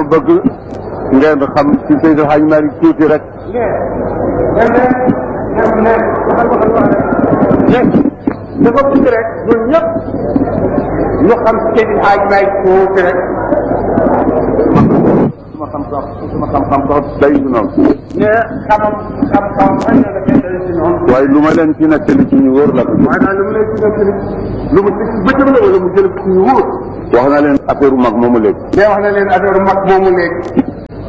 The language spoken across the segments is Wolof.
bëgg ngeen xam ci Seydi Hadj Malick tuuti rek dafa bëgg rek ñun ñëpp ñu xam seen xaaj may tuuti rek suma xam-xam suma xam-xam sax day du noonu ne xamam xam-xam xëy na dafay day si noonu waaye lu ma leen ci nettali ci ñu wóor la ko maanaam lu mu lay tuddal tamit lu mu ci bëccëg la wala mu jël ci ñu wóor wax na leen affaire mag moomu léegi mais wax na leen affaire mag moomu léegi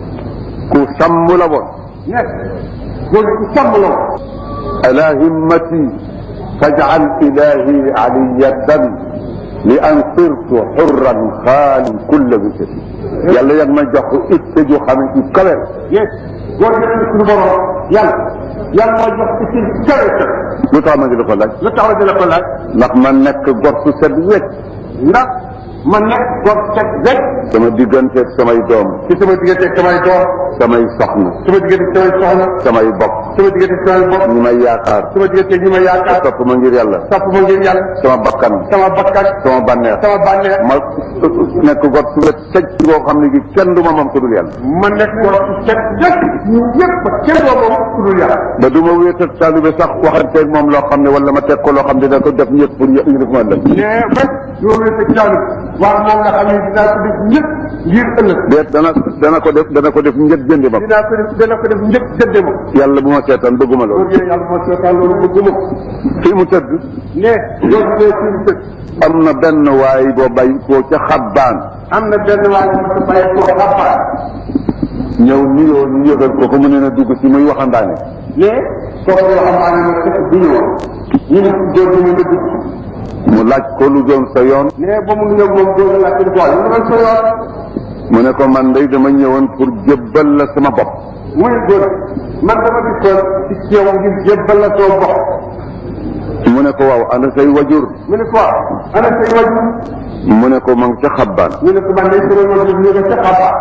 ku sàmm la woon ne góor gi ku sàmm la woon ala himmati faj'al ilahi aliyatan li an sirtu xurran xaali kulla wisati yàlla yag ma jox ko itte ju xam ne ci kawe yes góor gi ne suñu borom yàlla yàlla moo jox ci ci kawe sa lu tax ma ngi la ko laaj lu tax la dina ko laaj ndax ma nekk gor su set wecc ndax man nekk góor set rek sama digganteeg samay doom ci sama diggante ak samay doom samay soxna sama diggante ak samay soxna samay bokk sama diggante ak samay bopp ñi may yaakaar sama diggante ak ñi ma yaakaar topp ma ngir yàlla topp ma ngir yàlla sama bakkan sama bakkan sama bànneex sama bànneex ma nekk gor su wet secc boo xam ne gi kenn du ma moom ko dul yàlla man nekk góor su set rek ñu ñëpp kenn doo moom ku dul yàlla ba du ma wéet ak taalibe sax waxanteeg moom loo xam ne wala ma teg ko loo xam ne dina ko def ñëpp pour ñu def ma ëllëg mais rek loolu sa jàll waaw moom nga xam ne dinaa ko def ñëpp ngir ëllëg déet dana dana ko def dana ko def njëg jëndi ma dinaa ko def dana ko def njëkk jënde ma yàlla bu ma seetaan bëgguma loolu loolu yooyu yàlla moo seetaan loolu bëgguma fii mu tëdd ne loolu dee ci lu tëdd am na benn waay boo bay koo ca xabbaan am na benn waay bu ma bàyyi ko xabaar ñëw nuyoo ñu yëgal ko ko mu ne na dugg si muy waxandaane mais kooku yoo xam ne fekk bu ñëw ñu ne góor gi mu nga dugg mu laaj ko lu doon sa yoon mais ba mu nuyoo moom góor la laaj ko waaye lu doon sa yoon mu ne ko man day dama ñëwoon pour jébbal la sama bopp muy góor man dama dikkoon ci yow ngir jébbal la soo bopp mu ne ko waaw ana say wajur mu ne ko waaw ana say wajur mu ne ko ma ngi ca xabbaan ñu ne ko man day sama wajur ñu nga ca xabaar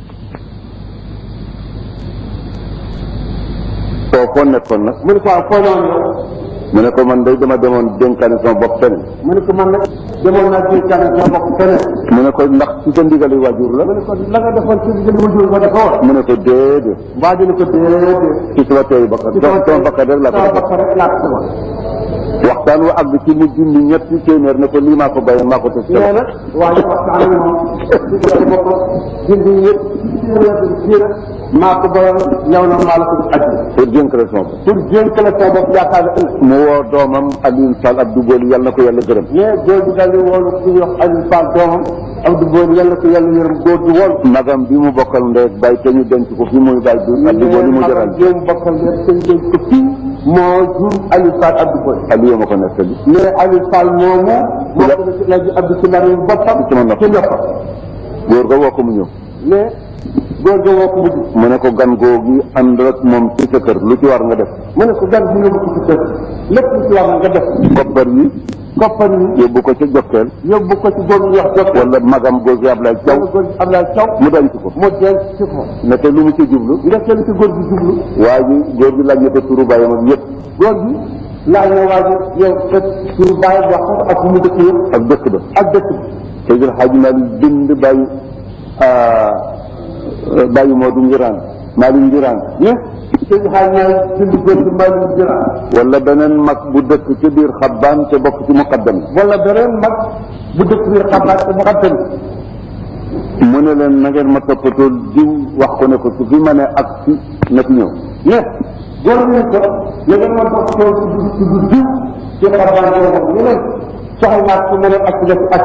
soo ko nekkoon nag mu ne ko waaw foo noonu yow mu ne ko man day dama demoon dénkaane sama bopp fenn mu ne ko man nag demoon naa ci kan sa bopp feneen mu ne ko ndax ci sa ndigali wajur la mu ne ko la nga defoon ci diggante wajur ba dafa war mu ne ko déedéet mbaa ji ne ko déedéet ci sama teeyu bakkan sama sama bakkan rek laa ko sama def bakkan rek laa ko defoon waxtaan wa àgg ci mu junni ñetti téeméer ne ko lii maa ko bàyyi maa ko teg nee sama na waaye waxtaan ak moom ci diggante boppam dindi yëpp jiira maa ko boyal ñëw na maa la ko ajji pour jënk la sama bopp pour jénk la sa bopp yaakaar ne ëllëg mu woo doomam Alioune Sall Abdou Boli yàlla na ko yàlla gërëm mais góor gi daal di woolu ku ñuy wax Aliou Fall doomam Abdou Boy yàlla ko yàlla yërëm góor gi woolu magam bi mu bokkal ndey ak bàyyi te ñu denc ko fi muy bàyyi bi Abdou Boli mu jaral jéem bokkal yëpp seen jéem ko fii moo jur Aliou Fall Abdou Boy Aliou ma ko nettali mais Aliou Fall moomu moo ko def la ji Abdou ci ndar boppam ci ma nopp. ci noppam góor ga woo ko mu ñëw mais góor gi woo ko mujj mu ne ko gan googi ànd ak moom ci sa kër lu ci war nga def mu ne ko gan bi nga bëgg ci kër lépp lu ci war nga def koppar yi koppar yi yóbbu ko ca jokkeel yóbbu ko ci góor gi wax jot wala magam góor gi Ablaye Thiaw wala góor gi Abdoulaye Thiaw mu denc ko mu denc ci ko ne te lu mu ci jublu nga kenn ci góor gi jublu waa ji góor gi laaj na ko turu bàyyam ak yëpp góor gi laaj na waa ji yow sa turu bàyyi wax ko ak mu dëkk yëpp ak dëkk ba ak dëkk bi Seydil Hadji Malick bind bàyyi bàyyi moo du ngiraan Malick ngiraan mais sëñ xaaj naa dindi góor gi mbaa ñu jëra wala beneen mag bu dëkk ci biir xabbaan te bokk ci muqaddam wala beneen mag bu dëkk biir xabaar te mu xattani mu ne leen na ngeen ma toppatoo diw wax ko ne ko su fi ma ne ak si na fi ñëw mais góor gi ko ya ngeen ma topp tool ci dugg ci dugg diw ci xabaar boobu ñu ne soxal naa ci mën a ak def ak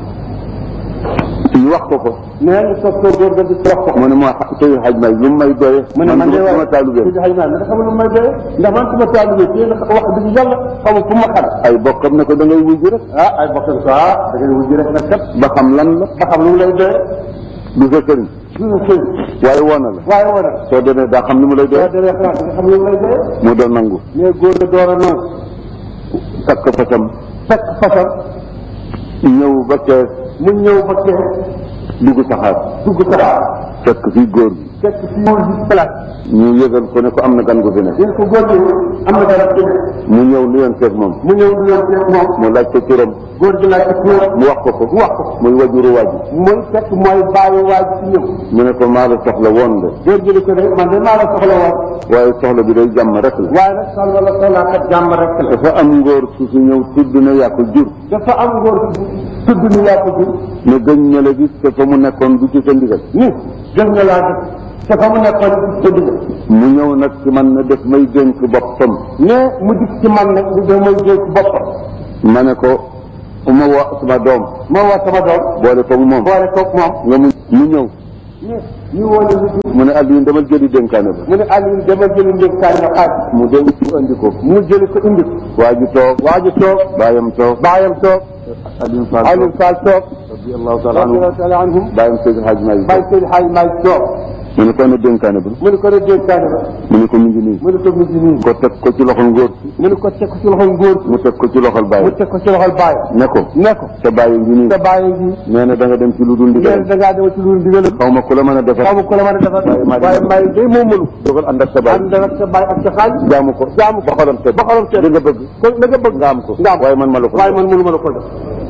ñu wax ko ko mais ñu topp tool góor ga di wax ko mu ne ma Seydil Hadji Malick lu mu may doye mu ne man de sama waaye taalube sëñ xaaj naa ne xam lu may doye ndax man suma taalube ci yéen wax dëgg yàlla xamul fu ma xam ay bokkam ne ko da ngay wujj rek ah ay bokkam ko ah da ngay wujj rek nag kat ba xam lan la ba xam lu mu lay doye du sa sëriñ du na sëñ waaye woon na la waaye war a soo demee daa xam ni mu lay boo doye demee xalaat nga xam lu mu lay doye mu doon nangu mais góor ga door a nangu takk fasam fekk fasam ñëw ba kees mu ñëw ba kees dugg saxaar dugg saxaar fekk fii góor gi fekk si góor gi place ñu yëgal ko ne ko am na gan gu fi nekk ñu ko góor gi am na dara ci mu ñëw nuyoon seeg moom mu ñëw du yoon fekk moom mu laaj ko turam góor gi laaj ko turam mu wax ko ko mu wax ko muy wajuru waji muy fekk mooy bàyyi waaj ci ñëw mu ne ko maa la soxla woon de góor gi ni ko de man de maa la soxla woon waaye soxla bi day jàmm rek la waaye nag soxla la soxlaa kat jàmm rek la dafa am ngóor su fi ñëw tudd na yaa ko jur dafa am góor gi tudd ni yaa ko jur ne gëñ na la gis te fa mu nekkoon du ci sa ndigal ni gën nga laa gis te fa mu nekkoon ci dëgg mu ñëw nag ci man ne def may dénk boppam mais mu dikk ci man nag mu damay jéeg boppam ma ne ko ma woo sama doom ma woo sama doom boole ko moom boole koog moom nga mu mu ñëw ñu ñu woo ne lu mu ne Aliou demal jëli dénkaane ba mu ne Aliou dama jëli ndénkaan na xaaj mu dem mu andi ko mu jëli ko indi ko waa ji toog waa ji toog baayam toog baayam toog Aliou Fall Aliou Fall toog radiyallahu taala anhu radiyallahu taala anhum baayam Seydi Hadj Malick bàyyi seen xaaj maay toog mu ne ko ne dénkaane ba mu ne ko ne dénkaane ba mu ne ko mi ngi nii mu ne ko mu ngi nii ko teg ko ci loxol ngóor mu ne ko teg ko ci loxol góor mu teg ko ci loxol mu baay teg ko ci loxol baayam ne ko ne ko sa baay ngi nii sa bàyyi ngi nee na da nga dem ci lu dul nee ndigal da ngaa dema ci lu ndigal xaw ma ku la mën a defar xaw ma ko la mën a defar Waaye maa waaye maa ngi day moo mënu dogal ànd ak sa baay ànd ak sa baay ak sa xaaj jaamu ko jaamu ba xolam seet ba xolam seet li nga bëgg ko la nga bëgg nga am ko nga am waaye man ma la ko waaye man mënu ma la ko def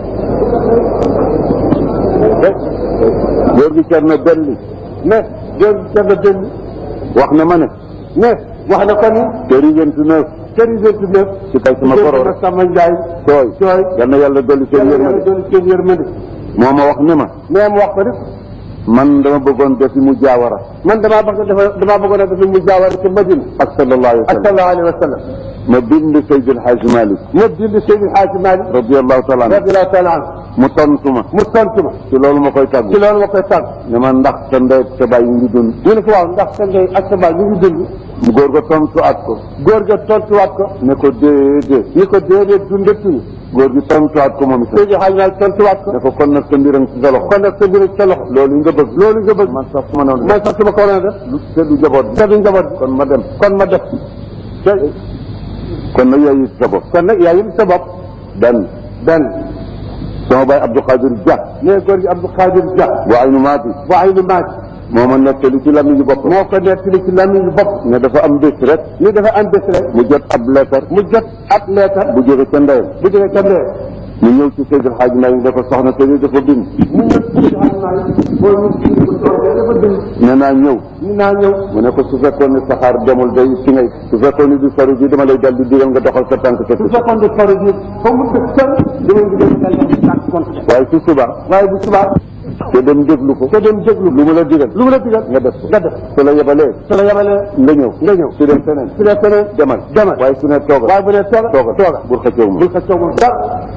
góor gi cer na belli mais góor gi cer na benn wax na ma ne mais wax na ko ni këri vingt-neuf kër yi vingt neuf ci kay sama koro na rek sama njaay tooy tooy yal na yàlla dolli seen yàlla yërmande doon seen yërmande moo ma wax ne ma mais mu wax ko def man dama bëggoon defi mu jaawara man damaa bëgg dafa damaa bëggoon a def mu jaawar ci Madina ak sallallahu alayhi wa ak sallam sallallahu alayhi wa sallam ma bind Seydi El Hadj Malick ma bind Seydi Hadji Malick radiyallahu taala anhu radiyallahu taala anhu mu tontu ma mu tontu ma ci loolu ma koy tàggu ci loolu ma koy tàgg ne ma ndax sa ndey ak sa baay yi ngi dund ñu ne ko waaw ndax sa ndey ak sa baay ñu ngi dund mu góor ga tontu at ko góor ga tontuwaat ko ne ko déedéet ni ko déedéet dundatuñu góor gi tontuwaat ko moom itam Seydi Hadji Malick tontuwaat ko ne ko kon nag sa mbiram ci sa loxo kon nag sa mbir sa loxo loolu nga bëgg loolu nga bëgg man sax su ma noonu man sax su ma ko waroon a def lu te du jaboot bi te du njaboot bi kon ma dem kon ma def te kon nag yooyu sa bopp kon nag yaa yëm sa bopp benn benn sama baay Abdou Khadir Dia nee góor gi Abdou Khadir Dia wa aynu maati waa ay nu maaj moo ma nettali ci lamiñu bopp moo ko nettali ci lamiñu bopp ne dafa am bés rek ni dafa am bés rek mu jot ab leetar mu jot ab leetar bu jóge ca ndeyam bu jógee ca ndee mu ñëw ci Seydil Hadj Malick ne ko soxna te ni dafa bind mu ñëw ci Seydi Hadji Malick boo ñu ci bu toogee dafa bind ne naa ñëw ni naa ñëw mu ne ko su fekkoon ne saxaar demul day ci ngay su fekkoon ne du sori bi dama lay dal di digal nga doxal sa tànk ca su fekkoon ne faru bi fa mu dëkk sën dama ngi dem dal di tànk compte waaye su subaa waaye bu subaa te dem déglu ko te dem déglu lu mu la digal lu mu la digal nga def ko nga def su la yebalee su la yemalee nga ñëw nga ñëw su dem feneen su dee feneen demal demal waaye su ne toogal waaye bu dee tooga toogal tooga bul xëccoo ma bul ko coogul dara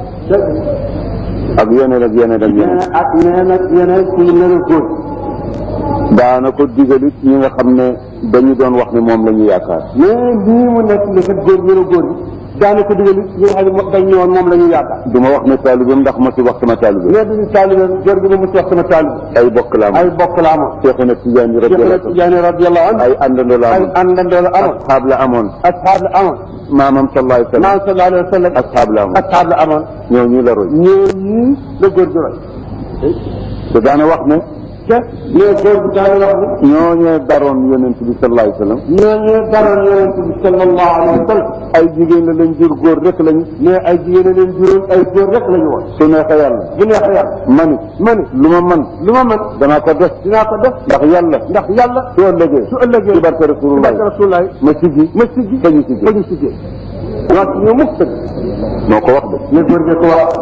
ak yeneen ak yeneen ak yeneen ak nee nag yeneen ci nen a góor daana ko digalit ñi nga xam ne dañu doon wax ne moom la ñu yaakaar mais lii mu nekk li kat góor ñu ne góor gi daana ko digal ñi nga xam ne dañ ñëwoon moom la ñu yaakaar du ma wax ne taalibeem ndax ma si wax sama taalibe mais duñu taalibe góor gi ba mu ci wax sama taalibe ay bokk la ay amoon bokk la amoon Seexuna Tijaan Cheikh na radiyallahu Tijaani radiyallahu anhu ay àndandoo la ay amoon àndandoo la amoon asxaab la amoon asxaab la amoon maamam sallallahu alayhi wa sallam maam sallallahu alayhi wa sallam asxaab la amoon asxaab la amoon ñoo ñu la roy ñoo ñii la góor gi roy te daana wax ne te mais góor gi daana wax ni ñoo ñee daroon yonent bi sallallahu alayhi wa sallam ñooñu daroon yonent bi sallallahu alayhi wa sallam ay jigéen la lañ jur góor rek lañu mais ay jigéen a leen juróom ay góor rek la ñu woon su neexee yàlla bu neexee yàlla mani ma ni lu ma man lu ma mën danaa ko def dinaa ko def ndax yàlla ndax yàlla su ëllëgee su ëllëgee ci barke ci rasulullah barke rasulullahi ma siggi ma siggi fa ñu siggi fa ñu siggee wax ñu mukk tëgg moo ko wax de ne góor gi ko wax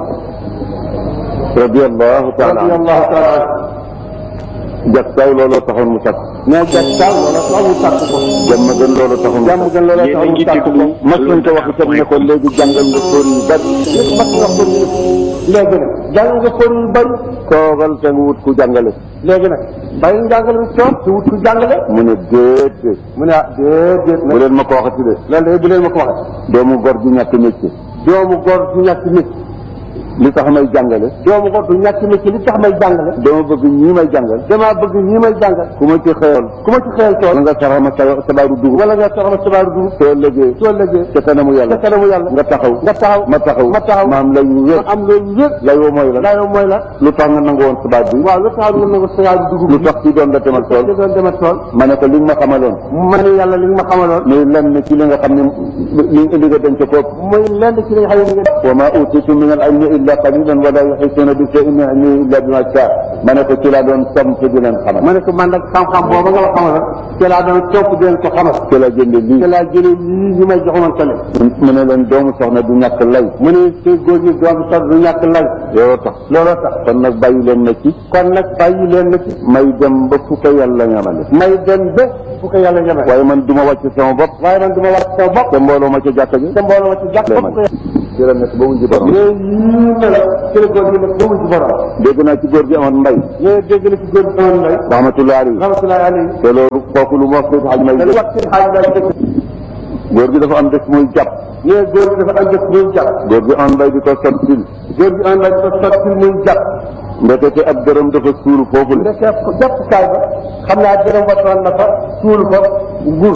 radiyallahu taala anhu radiyallahu taala anhu jagsaaw looloo taxoon mu sakk mais jag taal loola tax mu tàkk ko jàmm gën loolu taxoon mu jàmm sakk gën loola tax mu tàkk ko mas nañ ko wax itam ne ko léegi jàngal nga sóor yu bari nit mas nga ko ñu léegi nag jàng nga ko yu bari toogal te nga wut ku jàngale léegi nag bàyyi njàngale bi toog te wut ku jàngale mu ne déedéet mu ne ah déedéet bu nag leen ma ko waxati de loolu de bu leen ma ko waxee doomu gor gi ñàkk métier doomu góor du ñàkk nit li tax may jàngale doomu ko du ñàkk na ci li tax may jàngale dama bëgg ñii may jàngal damaa bëgg ñi may jàngal ku ma ci xëyal ku ma ci xëyal wala tool nga sarax ma sa sabaaru dugub wala nga soxla sabaaru dugub soo lëgee soo lëggee ca kanamu ca yàlla kanamu yàlla nga taxaw nga taxaw ma taxaw ma taxaw ma am lay wu wér ma am loolu yëpp lay woo mooy la laa yow mooy la lu tax nga nangu woon sabaat bi waaw lu tax nga nangu sabaaru dugub lu tax ci doon la demal li tool doon demal tool ma ne ko li nga ma xamaloon ma ne yàlla li nga ma xamaloon muy lenn ci li nga xam ne li li nga denc ko muy lenn ci li nga xam ne nga wa ma utitu min al ilmi illa qalilan wa la yuhituna bi shay'in min ilmihi illa bima shaa ma ne ko ci laa doon samp di leen xamal ma ne ko man nag xam-xam booba nga ma xamaloon ci laa doon topp di leen ko xamal ci la jënde lii ci laa jëlee lii ñu may joxoon tale mu ne leen doomu soxna du ñàkk lay mu ne te góor ñi doom sax du ñàkk lay yow tax looloo tax kon nag bàyyi leen na ci kon nag bàyyi leen na ci may dem ba fu ko yàlla ñamale may dem ba fu ko yàlla ñeme waaye man du ma wàcc sama bopp waaye man du ma wàcc sama bopp te mbooloo ma ca jàkka ji te mbooloo ma ci jàpp lay bopp man ci la nekk ba wuji borom mais yii ne la ci la góor gi nag ba wuñ ci borom dégg naa ci góor gi amoon mbay mais dégg na ci góor gi amoon lay rahmatullahi alayhi rahmatullahi alayhi te loolu kooku lu mu wax ko xaj may dañu wax ci xaaj lay dëgg góor gi dafa am des muy jàpp mais góor gi dafa am jëf muy jàpp góor gi amoon mbay di ko sottil góor gi amoon lay dafa sotti muy jàpp ndekete ab dërëm dafa suul foofu la ndeke ko jàpp kaay ba xam naa dërëm watoon na fa suul fa nguur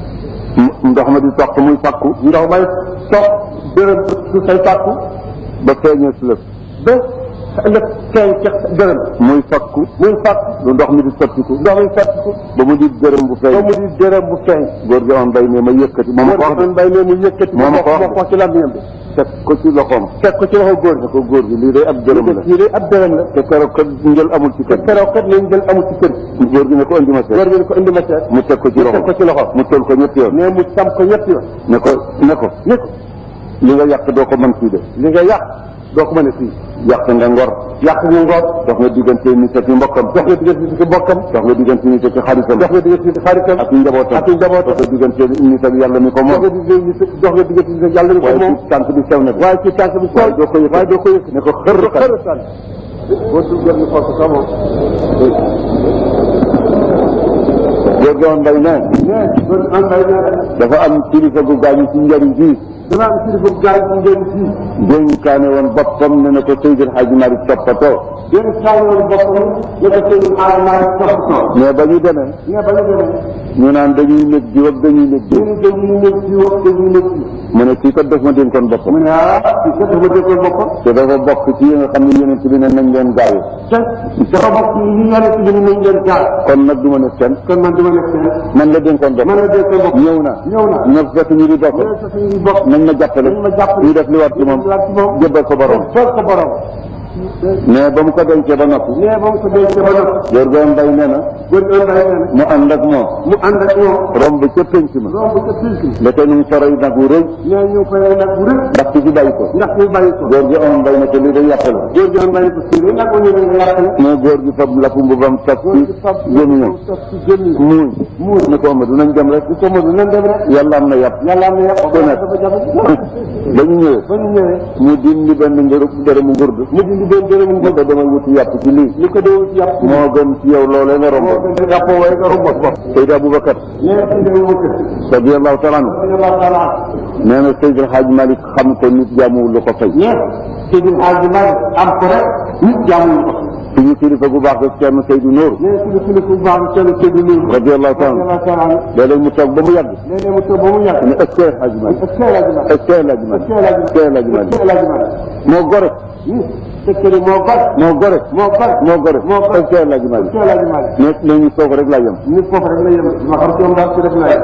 ndox ma di toq muy fakku ndox may toog dërëm su say fàkku ba feeñee si lëf ba ëllëg feeñ ca dërëm muy fakku muy fàkk lu ndox mi di sottiku ndox mi fàkku ba mu di dërëm bu ba feeñ mu di dërëm bu feeñ góor gi amoon mbay ne ma yëkkati moom ko wax de góor mbay ne mu yëkkati Moo ma ko wax moo ko ci làmmiñam bi teg ko ci loxoom teg ko ci loxo góor gi ne ko góor gi lii day ab dërëm la lii de ab dërëm la te keroog kat njël amul ci te kër keroog kat lañ jël amul ci kër gi góor gi ne ko andi ma seet góor gi ne ko indi ma seet mu teg ko ci mu teg ko ci loxo mu tol ko ñetti yoon mais mu tam ko ñetti yoon ne ko ne ko ni ko li nga yàq doo ko mën fii de li nga yàq doo ko mën a fii yàq nga ngor yàq nga ngor dox nga diggante nit ak i mbokkam dox nga diggante nit ki bokkam dox nga diggante nit ak i xaritam dox nga diggante nit ki xaritam ak i njabootam ak i njabootam dox nga diggante nit ak yàlla mi ko dox moom nga diggante nit dox nga diggante nit ak yàlla ni ko waaye moom ci tànk bi sew na de waaye ci tànk bi waaye sol doo ko yëg waaye doo ko yëg ne ko xër xër kan sànni boo duggoon ni foofu sax moom góor gi amoon mbay ne mais góor gi am mbay nee dafa am kilifa gu gaañu ci njariñ bii dama am kilifa bu gaay ci ngeen fii dénkaane woon boppam ne na ko Seydil Hadji Malick toppatoo yéen saa yoon boppam ne ko seen aaramaa toppatoo mais ba ñu demee mais ba ñu demee ñu naan dañuy nekk jiw ak dañuy nekk jiw ñu dañuy nekk ci wax dañuy nekk ci mu ne kii kat def ma dénkoon mu boppam ne ah kii kat dafa déggoon boppam te dafa bokk ci yi nga xam ne yonent bi ne nañ leen gaayu te dafa bokk ci li yàlla ci li nañ leen gaal kon nag du ma ne kenn kon man dama nekk seen man la dénkoon man boppam la déggoon boppam ñëw na ñëw na ñëw fekk ñu di bokk ñëw sa suñuy bopp nañ ma jàppale nañ ma jàppale ñu def li war ci moom laaj ci moom jébbal ko borom foog ko borom mais ba mu ko dencee ba noppi mais ba mu ko dénkee ba noppi góor goon mbay nee na góor gi mbay nee na mu ànd ak moom mu ànd ak ñoom romb ca penc ma romb ca pilki ndeke ñu ngi soroy nag wu rëy mais ñu koy nag bu rëy ndax ci fi bàyyi ko ndax ñu bàyyi ko góor gi amoon mbay ne ko lii day yàq la góor gi mbay ko sii nag ñu ne nga yàq mais góor gi fab lafu mbubam taf góor ci gi fab gémmiñam topp ci gémmiñam muuñ muur ne ko Amadou nañ dem rek ko mënu nan dem rek yàlla am na yàpp yàlla am na yàq Ku nekk. dafa jafe ba ñu ñëwee ba ñu ñëwee mu dindi benn ngërëb dërëmu ngurdu mu dindi benn dërëm ne ko demal wuti yàpp ci lii li ko dee ci yàpp moo gën ci yow loolee nga romb moo gën a yàpp waaye nga romb ko Seydi Aboubacar mais ci dee wu kër radiyallahu taala anhu Allah taala nee na Seydi El Hadj Malick xam ko nit jaamuwul lu ko fay ñe ci di xaaj ma am ko rek nit jaamu ko suñu kilifa gu baax ak Thierno Seydou Nour mais ci ci ku baax ci ci di lu radiyallahu taala anhu Allah taala léeg-léeg mu toog ba mu yàgg léegi mu toog ba mu yàgg ne est-ce que El Hadj Malick est-ce que la dina est-ce que El Hadj Malick est-ce que El Hadj Malick est-ce que la dina moo gore ni fekkee moo bar moo gore moo bar moo gore moo gore. est-ce que El Hadj Malick est-ce que la dina mais léegi foofu rek laa yem nit foofu rek la yem ma xam ci moom daal ci def naa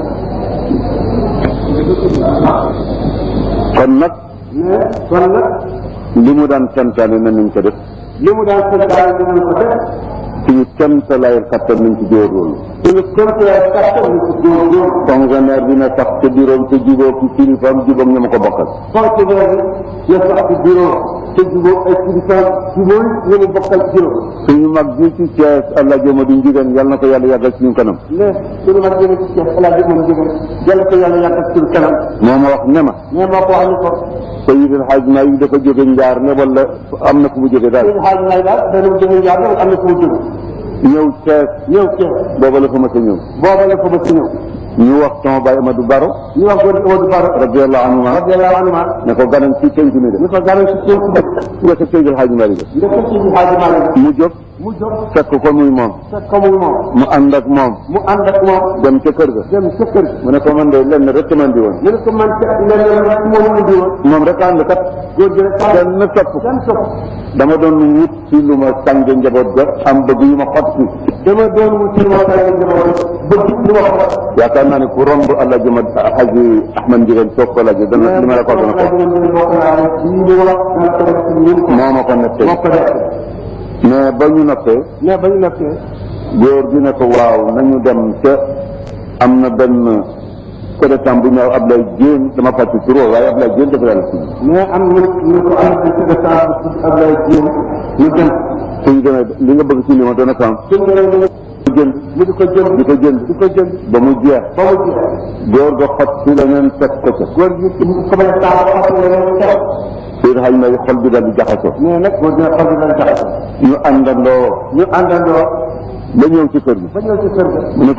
kon nag mais kon nag li mu daan santaane na nañ ko def li mu daan seen daal dinañ ko def suñu kéemtalaay kattan nañ ci góorgóorlu suñu kéemtalaay kattan ñu ci góorgóorlu fonctionnaire bi na sax ca bureau te jubóo ki kilifaam jubóog ñu ma ko bokkal fonctionnaire bi ya sax ci bureau te jubóo ay kilifa jubóo ñu mu bokkal bureau suñu mag ji ci Thiès Allah joma di njigéen yal na ko yàlla yàggal suñu kanam mais suñu mag jëme ci Cheikh El Hadj moom jóge yàlla ko yàlla yàggal suñu kanam moo ma wax ne ma mais moo ko wax ni ko Seydi El Hadj Malick dafa jóge njaar ne wala am na fu mu jóge daal suñu xaaj lay daal dana mu jóge jaar am na fu mu jóge ñëw Thiès ñëw Thiès booba la fa ma sa ñëw booba la ko ba si ñëw ñu wax sama baay Amadou Baro ñu wax góor gi Amadou Baro radiyallahu anhu radiyallahu anhu ne ko ganam ci penc mi de ñu ko garal ci seen ku dëkk nga sa Seydil Hadji Malick nga ko ci Xaaji Maalik mu jóg mu jóg fekk ko muy moom fekk ko muy moom mu ànd ak moom mu ànd ak moom dem ca kër ga dem ca kër gi mu ne ko man de lenn rek man di woon ñu ne ko man ca leneen rek moom indi woon moom rek ànd kat góor gi rek kenn topp ko kenn topp dama doon wut ci lu ma sànge njaboot ga am bëgg yu ma xot si dama doon wut ci ma tay njaboot bëgg lu ma ko yaakaar naa ne ku romb allah jëma Haji Ahmad Njigéen soog ko laaj dana li ma la ko dana ko moo ma ko nettee moo ko def mais ba ñu noppee mais ba ñu noppee góor gi ne ko waaw nañu dem ca am na benn président bu ñëw Ablaye Diène dama fàtte turoo waaye Ablaye Diène dafa yàlla si mais am na ñu ko am na ci décembre ci Ablaye Diène ñu dem suñ demee li nga bëgg ci li ma doon a xam suñ demee ñu jënd mu di ko jënd di ko jënd di ko jënd ba mu jeex ba mu jeex góor ga xot si leneen teg ko ca góor gi ko bañ a taal xam ne leen tax Seydou Hadj Malick xol bi daal di jaxasoo mais nag góor gi xol bi lañ tax ñu àndandoo ñu àndandoo ba ñëw ci kër gi ba ñëw ci kër ga mu ne